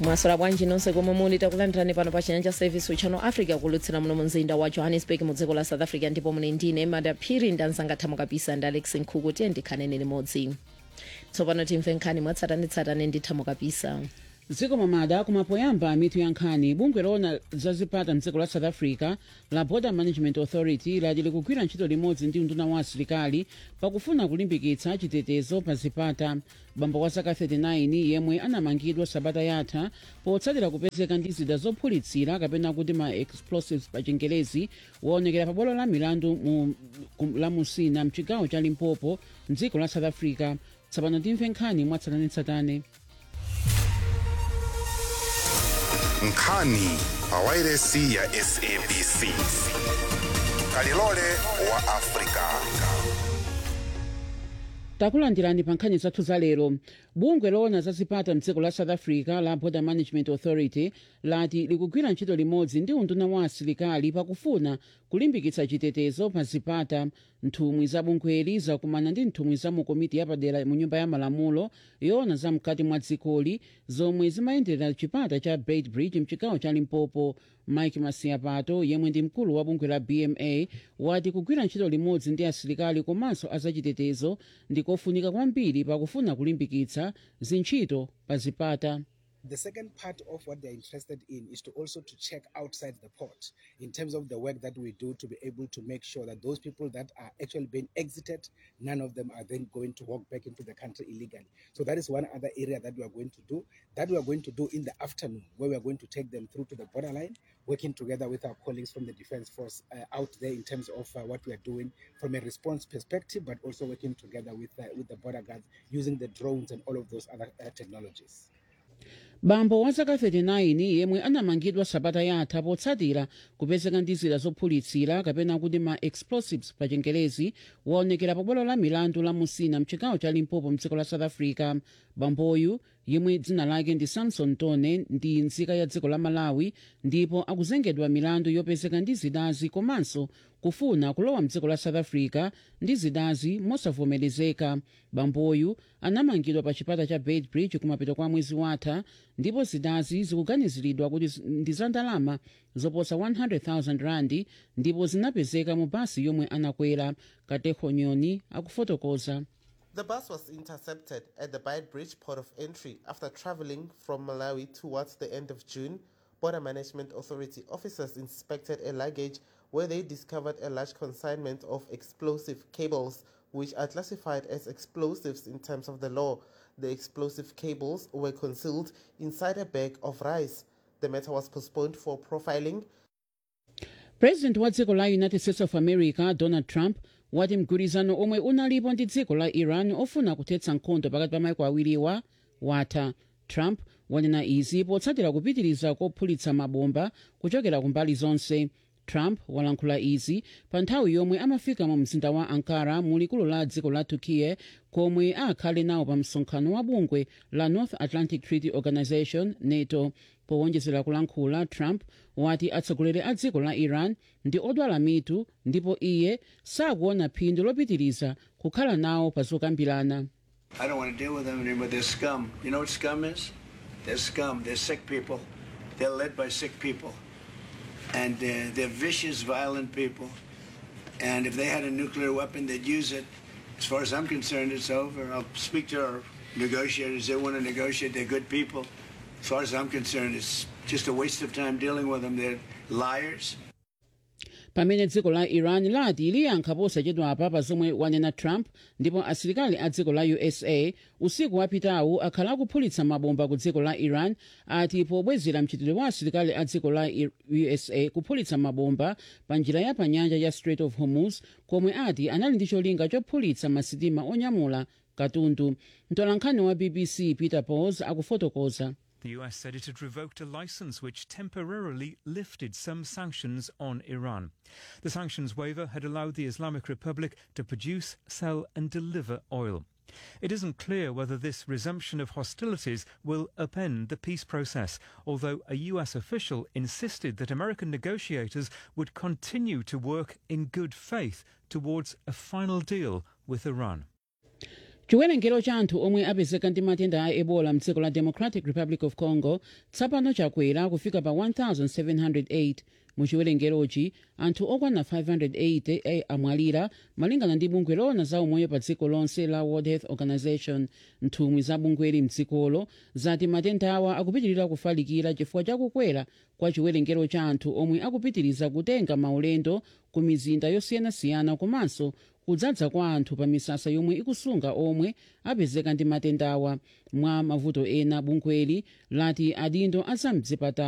mwaswera bwanji nonse komwe muli takulandirani pano pa chinyanja service channel africa kulutsira muno mu mzinda wa johannesburg mu dziko la south africa ndipo muli ndine madaphiri ndanzanga thamo kapisa ndi alex nkhuku tiye ndikhanene limodzi tsopano timve nkhani mwatsatanetsatane ndi thamo kapisa dziko mamada kumapoyamba mitu ya nkhani bungwe loona zazipata mdziko la south africa la border management authority lati likugwira ntchito limodzi ndi unduna wa asilikali pakufuna kulimbikitsa chitetezo pa zipata bambo wa zaka 39 yemwe anamangidwa sabata yatha potsatira kupezeka ndi zida zophulitsira kapena kuti ma explosives pa chingelezi waonekera pa bwalo la milandu mu, kum- la musina mchigawo cha limpopo mdziko la south africa tsopano timve nkhani mwatsatanetsatane nkhani pa wairesi ya sabc kalilole wa afrika takulandirani pa nkhani zathu za lero bungwe loona zazipata mdziko la south africa la border management authority lati likugwira ntchito limodzi ndi unduna wa asilikali pakufuna kulimbikitsa chitetezo pa zipata nthumwi za bungweli zakumana ndi nthumwi za mu komiti yapadera mu nyumba ya malamulo yoona za mkati mwa dzikoli zomwe zimayendera chipata cha beitbridge mchigawo cha limpopo mike masiapato yemwe ndi mkulu wa bungwe la bma wati kugwira ntchito limodzi ndi asilikali komanso azachitetezo ndikofunika kwambiri pakufuna kulimbikitsa zintchito pa zipata The second part of what they're interested in is to also to check outside the port in terms of the work that we do to be able to make sure that those people that are actually being exited, none of them are then going to walk back into the country illegally. So that is one other area that we are going to do. That we are going to do in the afternoon, where we are going to take them through to the borderline, working together with our colleagues from the Defence Force uh, out there in terms of uh, what we are doing from a response perspective, but also working together with uh, with the border guards using the drones and all of those other uh, technologies. bambo wa zaka 39 yemwe anamangidwa sabata yatha potsatira kupezeka ndi zida zophulitsira kapena kuti ma explosives pa chingelezi waonekera pa bwalo la milandu la musina mchigawo cha limpopo mdziko la south africa bamboyu yemwe dzina lake ndi samson tone ndi nzika ya dziko la malawi ndipo akuzengedwa milandu yopezeka ndi zidazi komanso kufuna kulowa mdziko la south africa ndi zidazi mosavomerezeka bamboyu anamangidwa pa chipata cha beitbridge kumapeto kwa mwezi watha ndipo zidazi zikuganiziridwa kuti zi- ndi za ndalama zoposa 100,000 randi ndipo zinapezeka mu basi yomwe anakwera kateho nyoni akufotokoza The bus was intercepted at the Beit Bridge port of entry after traveling from Malawi towards the end of June. Border Management Authority officers inspected a luggage where they discovered a large consignment of explosive cables, which are classified as explosives in terms of the law. The explosive cables were concealed inside a bag of rice. The matter was postponed for profiling president wa dziko la united states of america donald trump wati mgwirizano omwe unalipo ndi dziko la iran ofuna kuthetsa nkhondo pakati pa maiko awiriwa watha trump wanena izi potsatira kupitiriza kophulitsa mabomba kuchokera kumbali zonse trump walankhula izi pa nthawi yomwe amafika mu mzinda wa ankara mu likulu la dziko la turkiye komwe akhale nawo pa msonkhano wa bungwe la north atlantic treaty organization nato powonjezera kulankhula trump wati atsogoleri a dziko la iran ndi odwala mitu ndipo iye sakuona phindu lopitiriza kukhala nawo pa zokambirana I don't want to deal with them anymore. They're scum. You know what scum is? They're scum. They're sick people. They're led by sick people. And uh, they're vicious, violent people. And if they had a nuclear weapon, they'd use it. As far as I'm concerned, it's over. I'll speak to our negotiators. They want to negotiate. They're good people. As far as I'm concerned, it's just a waste of time dealing with them. They're liars. pamene dziko la iran lati liyankha posachedwapa pa zomwe wanena trump ndipo asilikali a dziko la usa usiku wapitawu akhala akuphulitsa mabomba ku dziko la iran ati pobwezera mchitidwe wa asilikali a dziko la I- usa kuphulitsa mabomba pa njira ya pa nyanja ya strait of hormuz komwe ati anali ndi cholinga chophulitsa masitima onyamula katundu mtolankhani wa bbc peter pauls akufotokoza The US said it had revoked a license which temporarily lifted some sanctions on Iran. The sanctions waiver had allowed the Islamic Republic to produce, sell, and deliver oil. It isn't clear whether this resumption of hostilities will upend the peace process, although a US official insisted that American negotiators would continue to work in good faith towards a final deal with Iran. chiwerengero cha anthu omwe apezeka ndi matenda a ebola mdziko la democratic republic of congo tsopano chakwera kufika pa 1708 mu chiwerengerochi anthu okwana 580 amwalira malingana ndi bungwe loona za umoyo pa dziko lonse la world health organization nthumwi za bungweli mdzikolo zati matenda awa akupitirira kufalikira chifukwa chakukwera kwa chiwerengero cha anthu omwe akupitiriza kutenga maulendo ku mizinda yosiyanasiyana komanso kudzadza kwa anthu pa misasa yomwe ikusunga omwe apezeka ndi matenda awa mwa mavuto ena bungweli lati adindo azamdzipatala